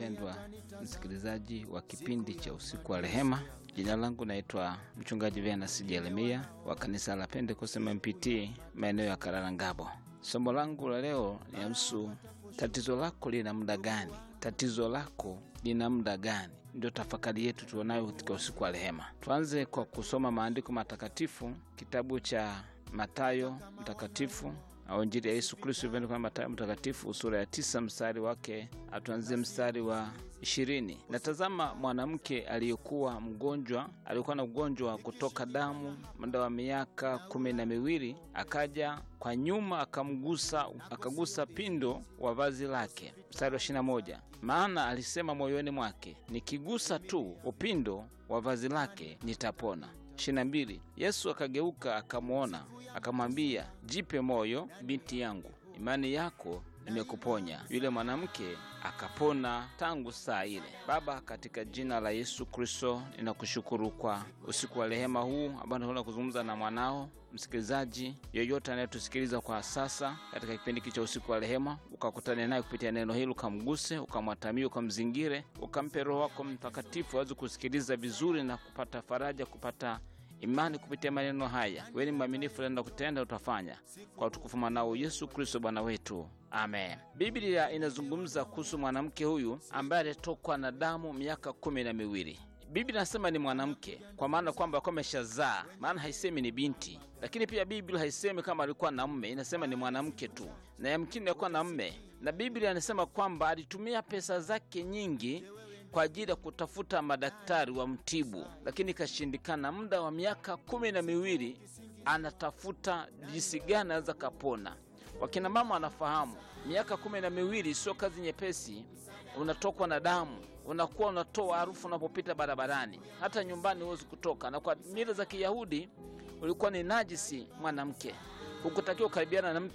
mpendwa msikilizaji wa kipindi cha usiku wa rehema. Jina langu naitwa mchungaji Venus Jeremia wa kanisa la Pentecost MPT maeneo ya Kararangabo. Somo langu la leo linahusu tatizo lako lina muda gani? Tatizo lako lina muda gani? Ndio tafakari yetu tuonayo katika usiku wa rehema. Tuanze kwa kusoma maandiko matakatifu, kitabu cha Mathayo mtakatifu au Injili ya Yesu Kristo ilivyoandikwa na Mathayo mtakatifu sura ya tisa mstari wake, atuanzie mstari wa ishirini. Natazama mwanamke aliyekuwa mgonjwa, alikuwa na ugonjwa wa kutoka damu muda wa miaka kumi na miwili, akaja kwa nyuma akamgusa, akagusa pindo wa vazi lake. Mstari wa ishirini na moja, maana alisema moyoni mwake, nikigusa tu upindo wa vazi lake nitapona. ishirini na mbili, Yesu akageuka akamwona akamwambia, jipe moyo binti yangu, imani yako imekuponya. Yule mwanamke akapona tangu saa ile. Baba, katika jina la Yesu Kristo, ninakushukuru kwa usiku wa rehema huu ambao tunakwenda kuzungumza na mwanao msikilizaji yoyote anayetusikiliza kwa sasa katika kipindi hiki cha usiku wa rehema, ukakutane naye kupitia neno hili, ukamguse, ukamwatamie, ukamzingire, ukampe Roho wako Mtakatifu aweze kusikiliza vizuri na kupata faraja, kupata imani kupitia maneno haya. Wewe ni mwaminifu, naenda kutenda, utafanya kwa utukufu mwanao Yesu Kristo Bwana wetu, amen. Biblia inazungumza kuhusu mwanamke huyu ambaye alitokwa na damu miaka kumi na miwili. Biblia inasema ni mwanamke kwa maana kwamba alikuwa ameshazaa, maana haisemi ni binti. Lakini pia Biblia haisemi kama alikuwa na mme, inasema ni mwanamke tu, na yamkini alikuwa na mme. Na Biblia inasema kwamba alitumia pesa zake nyingi kwa ajili ya kutafuta madaktari wa mtibu, lakini ikashindikana. Muda wa miaka kumi na miwili anatafuta jinsi gani anaweza kapona. Wakina mama wanafahamu miaka kumi na miwili sio kazi nyepesi. Unatokwa na damu, unakuwa unatoa harufu unapopita barabarani, hata nyumbani huwezi kutoka. Na kwa mila za Kiyahudi ulikuwa ni najisi mwanamke, hukutakiwa kukaribiana na mtu